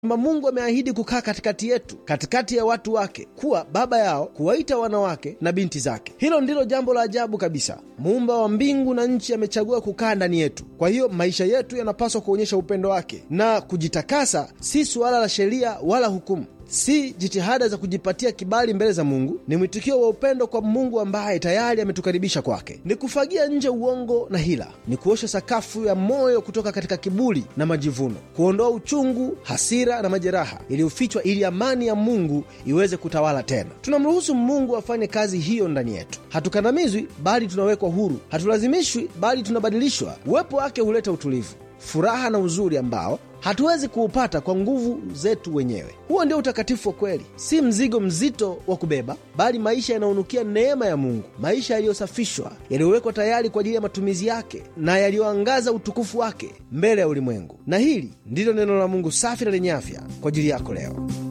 kwamba Mungu ameahidi kukaa katikati yetu, katikati ya watu wake, kuwa baba yao, kuwaita wanawake na binti zake. Hilo ndilo jambo la ajabu kabisa. Muumba wa mbingu na nchi amechagua kukaa ndani yetu. Kwa hiyo maisha yetu yanapaswa kuonyesha upendo wake, na kujitakasa si suala la sheria wala hukumu si jitihada za kujipatia kibali mbele za Mungu. Ni mwitikio wa upendo kwa Mungu ambaye tayari ametukaribisha kwake. Ni kufagia nje uongo na hila, ni kuosha sakafu ya moyo kutoka katika kiburi na majivuno, kuondoa uchungu, hasira na majeraha iliyofichwa, ili amani ya Mungu iweze kutawala tena. Tunamruhusu Mungu afanye kazi hiyo ndani yetu. Hatukandamizwi, bali tunawekwa huru. Hatulazimishwi, bali tunabadilishwa. Uwepo wake huleta utulivu, furaha na uzuri ambao hatuwezi kuupata kwa nguvu zetu wenyewe. Huo ndio utakatifu wa kweli, si mzigo mzito wa kubeba, bali maisha yanayonukia neema ya Mungu, maisha yaliyosafishwa, yaliyowekwa tayari kwa ajili ya matumizi yake na yaliyoangaza utukufu wake mbele ya ulimwengu. Na hili ndilo neno la Mungu safi na lenye afya kwa ajili yako leo.